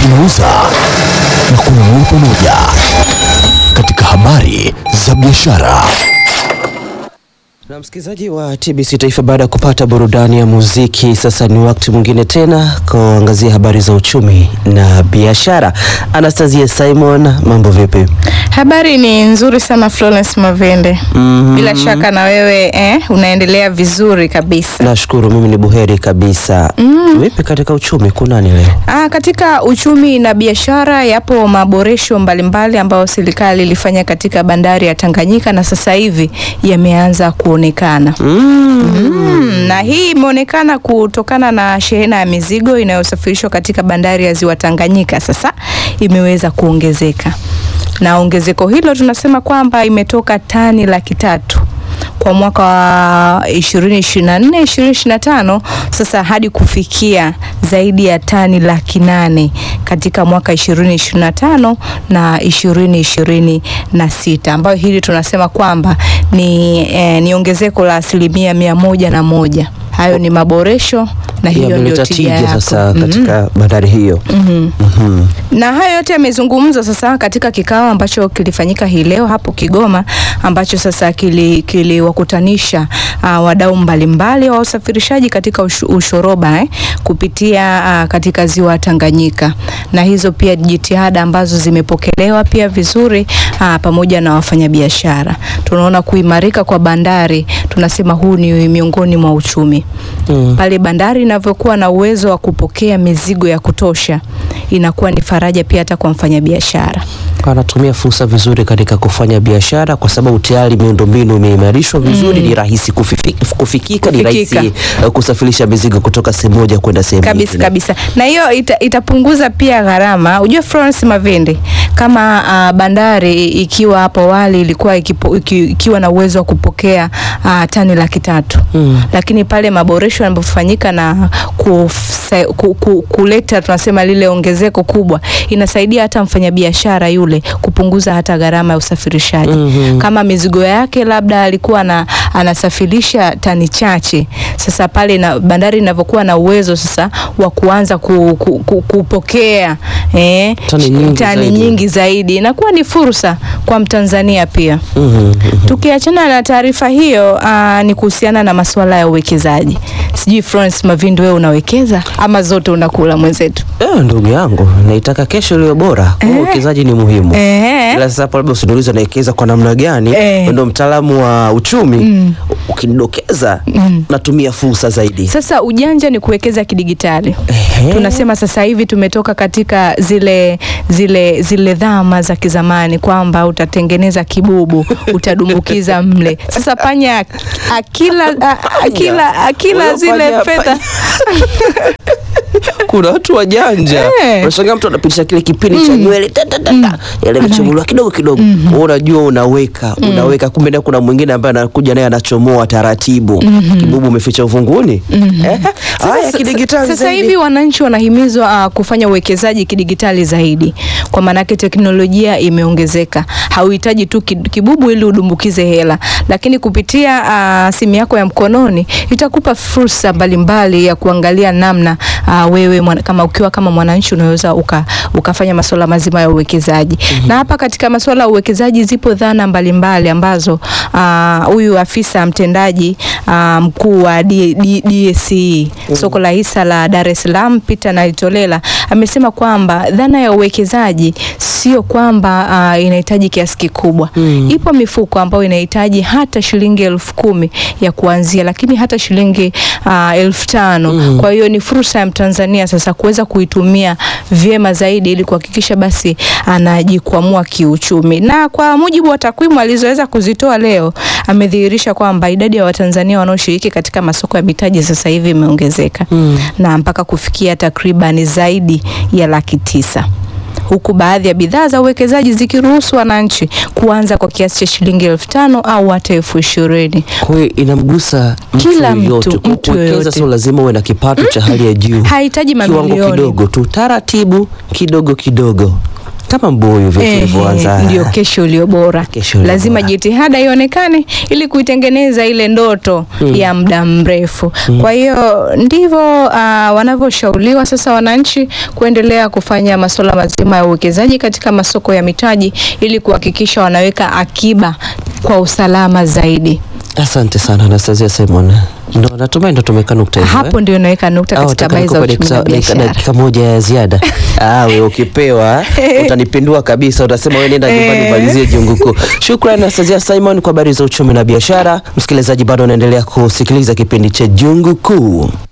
tunauza na kununua pamoja katika habari za biashara. Na msikilizaji wa TBC Taifa, baada ya kupata burudani ya muziki, sasa ni wakati mwingine tena kuangazia habari za uchumi na biashara. Anastasia Simon, mambo vipi? Habari ni nzuri sana Florence Mavende. Mhm. Bila shaka na wewe eh, unaendelea vizuri kabisa. Nashukuru, mimi ni buheri kabisa. Vipi katika uchumi, kunani leo? Ah, katika uchumi na biashara yapo maboresho mbalimbali ambayo serikali ilifanya katika bandari ya Tanganyika na sasa hivi yameanza kuonekana. Mm, na hii imeonekana kutokana na shehena ya mizigo inayosafirishwa katika bandari ya Ziwa Tanganyika sasa imeweza kuongezeka. Na ongezeko hilo tunasema kwamba imetoka tani laki tatu kwa mwaka wa 2024 2025 sasa hadi kufikia zaidi ya tani laki nane katika mwaka 2025 na 2026 ambayo hili tunasema kwamba ni, eh, ni ongezeko la asilimia mia moja na moja. Hayo ni maboresho na hiyo ndio Yameleta tija tija yako. sasa Mhm. katika bandari hiyo. Mhm. Mhm. Na hayo yote yamezungumzwa sasa katika kikao ambacho kilifanyika hii leo hapo Kigoma, ambacho sasa kili- kiliwakutanisha uh, wadau mbalimbali wa usafirishaji katika ushu, ushoroba eh, kupitia uh, katika ziwa Tanganyika, na hizo pia jitihada ambazo zimepokelewa pia vizuri uh, pamoja na wafanyabiashara. Tunaona kuimarika kwa bandari, tunasema huu ni miongoni mwa uchumi Mm. pale bandari inavyokuwa na uwezo wa kupokea mizigo ya kutosha, inakuwa ni faraja pia hata kwa mfanyabiashara. Anatumia fursa vizuri katika kufanya biashara kwa sababu tayari miundombinu imeimarishwa vizuri, ni rahisi kufifi, kufikika, ni Kufikika. rahisi uh, kusafirisha mizigo kutoka sehemu moja kwenda sehemu kabisa nyingine. kabisa, na hiyo ita, itapunguza pia gharama. Ujue Florence Mavende, kama uh, bandari ikiwa hapo awali ilikuwa ikipo, iki, ikiwa na uwezo wa kupokea uh, tani laki tatu Mm. lakini pale maboresho yanapofanyika na kufsa, ku, ku, kuleta tunasema lile ongezeko kubwa, inasaidia hata mfanyabiashara yule kupunguza hata gharama ya usafirishaji. Mhm. Kama mizigo yake labda alikuwa na, anasafirisha tani chache, sasa pale na bandari inavyokuwa na uwezo sasa wa kuanza ku, ku, ku, kupokea eh, Tani nyingi tani zaidi. nyingi zaidi, inakuwa ni fursa kwa Mtanzania pia. Mhm, mhm. Tukiachana na taarifa hiyo, aa, ni kuhusiana na masuala ya uwekezaji. Sijui Florence Mavindu, wewe unawekeza ama zote unakula mwenzetu? Eh, ndugu yangu naitaka kesho iliyo bora. Kwa hiyo uwekezaji ni muhimu. Ehe. Ila sasa hapo labda usiniulize nawekeza kwa namna gani? Eh. Wewe Ndio mtaalamu wa uchumi. Ukinidokeza natumia fursa zaidi. Sasa ujanja ni kuwekeza kidigitali. Ehe. Tunasema sasa hivi tumetoka katika zile zile zile dhama za kizamani kwamba utatengeneza kibubu utadumbukiza mle. Sasa panya akila a- akila akila Huyo zile panya- fedha kuna watu wajanja Eh. unashangaa mtu anapitisha kile kipindi cha nywele ta, ta, ta, ta. yale vichomolewa kidogo kidogo Wewe unajua unaweka unaweka kumbe na kuna mwingine ambaye anakuja naye anachomoa taratibu kibubu umeficha uvunguni Eh, haya Sasa- kidigitali Sasa zaidi. hivi wananchi wanahimizwa uh, kufanya uwekezaji kidigitali zaidi, kwa maanake teknolojia imeongezeka. Hauhitaji tu ki- kibubu ili udumbukize hela, lakini kupitia uh, simu yako ya mkononi itakupa fursa mbalimbali ya kuangalia namna uh, wewe mwana, kama ukiwa kama mwananchi unaweza uka, ukafanya masuala mazima ya uwekezaji na hapa katika masuala ya uwekezaji zipo dhana mbalimbali ambazo ah, huyu afisa mtendaji ah, mkuu wa D- D- DSE soko la hisa la Dar es Salaam Peter Naitolela amesema kwamba dhana ya uwekezaji sio kwamba ah, inahitaji kiasi kikubwa. Ipo mifuko ambayo inahitaji hata shilingi elfu kumi ya kuanzia, lakini hata shilingi ah, elfu tano. Kwa hiyo ni fursa ya Mtanzania sasa kuweza kuitumia vyema zaidi ili kuhakikisha basi anajikwamua kiuchumi. Na kwa mujibu wa takwimu alizoweza kuzitoa leo, amedhihirisha kwamba idadi ya Watanzania wanaoshiriki katika masoko ya mitaji sasa hivi imeongezeka na mpaka kufikia takriban zaidi ya laki tisa huku baadhi ya bidhaa za uwekezaji zikiruhusu wananchi kuanza kwa kiasi cha shilingi elfu tano au hata elfu ishirini. Kwa hiyo inamgusa mtu Kila mtu, yoyote. Ku- mtu Kuwekeza yoyote. sio lazima uwe na kipato cha hali ya juu, Hahitaji kiwango mamilioni. kidogo tu, taratibu kidogo kidogo kama mbuyu vile Ehe, tulivyoanza. ndio kesho iliyo bora. Kesho iliyo Lazima bora. jitihada ionekane ili kuitengeneza ile ndoto ya muda mrefu. Kwa hiyo ndivyo uh, wanavyoshauriwa sasa wananchi kuendelea kufanya masuala mazima ya uwekezaji katika masoko ya mitaji ili kuhakikisha wanaweka akiba kwa usalama zaidi. Asante sana Anastasia Simon. Ndo natumai ndo tumeka nukta hiyo. Hapo ndio naweka nukta Au katika nataka habari za nikupe uchumi na dakika- dakika- biashara. dakika moja ya ziada. Ah, wewe ukipewa utanipindua kabisa, utasema wewe nenda nyumbani Eh. umalizie jungu kuu. Shukrani Anastasia Simon kwa habari za uchumi na biashara. Msikilizaji, bado unaendelea kusikiliza kipindi cha Jungu Kuu.